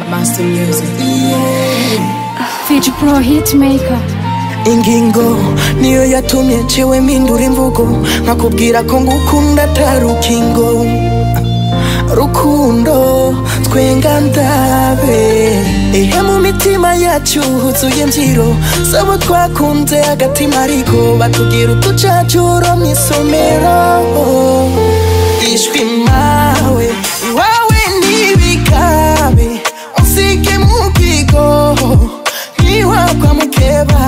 Master Music. Fiji Pro Hitmaker ingingo niyo yatumye ncewe mpindura imvugo nkakubwira ko ngukunda atari urukingo rukundo twenga ndabe ihe mu mitima yacu huzuye imbyiro sabo twakunze agatima ariko batubwira utucacuro mu isomero ishwi mawe iwawe n'ibikabe usige mu bwigo ntiwakwa mukeba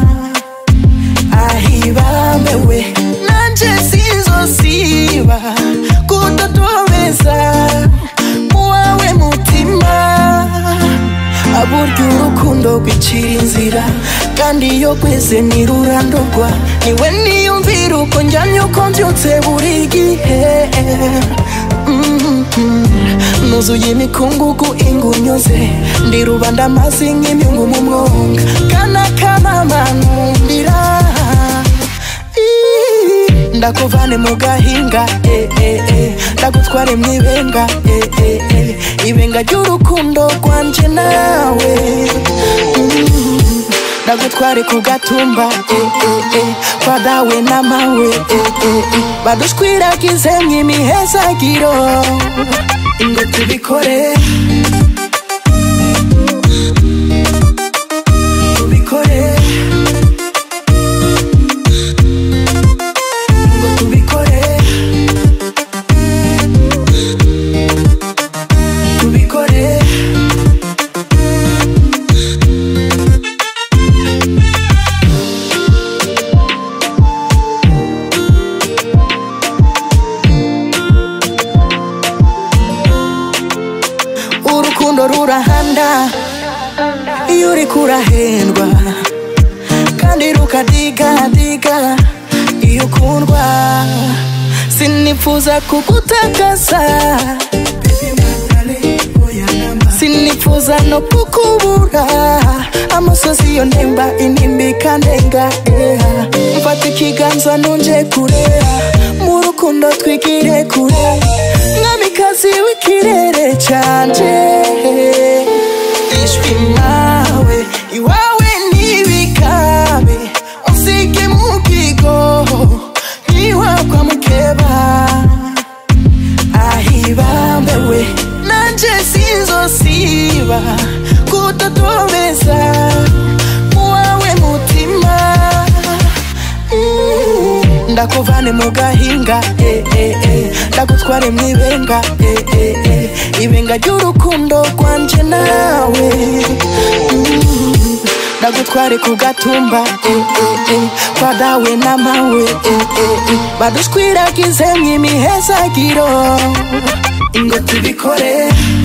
ahibambewe nanje sinzosiba kudodobeza muwawe mutima aburya urukundo rwicira inzira kandi iyo rweze ntirurandurwa niwe niyumvira uko njyanye uko mbyutse buri gihe Mhm. nuzuye imikungugu ingunyuze ndi rubanda amazi nk'imyungu mu mwonga kana kamamanundira ndakuvane mu gahinga eh, eh, eh. ndagutware mu ibenga eh, eh, eh. ibenga ry'urukundo rwanje nawe Mm. ndagutware ku gatumba eh, eh, eh. kwa dawe na mawe eh, eh, eh. badushwiragize mw'imihezagiro ngo tubikore tubikore ngo tubikore tubikore urukundo rurahanda iyo uriko urahendwa kandi rukadiganiga iyo ukundwa sinifuza kugutakaza sinifuza no kukubura amusozi yo ntemba intimba ikandenga eh. mfata ikiganza nunje kure mu rukundo twigire kure mwamikazi w'ikirere canje ishwi mawe iwawe n'ibikabe usige mu bwigo ntiwakwa mukeba ahibambewe nanje sinzosiba kudodobeza muwawe mutima Mm, ndakuvane mu gahinga eh, eh, eh. ndagutware mu ibenga eh, eh, eh. ibenga ry'urukundo rwanje nawe Mm, ndagutware ku gatumba eh, eh, eh. kwa dawe na mawe eh, eh, eh. badushwiragize mw'imihezagiro ngo tubikore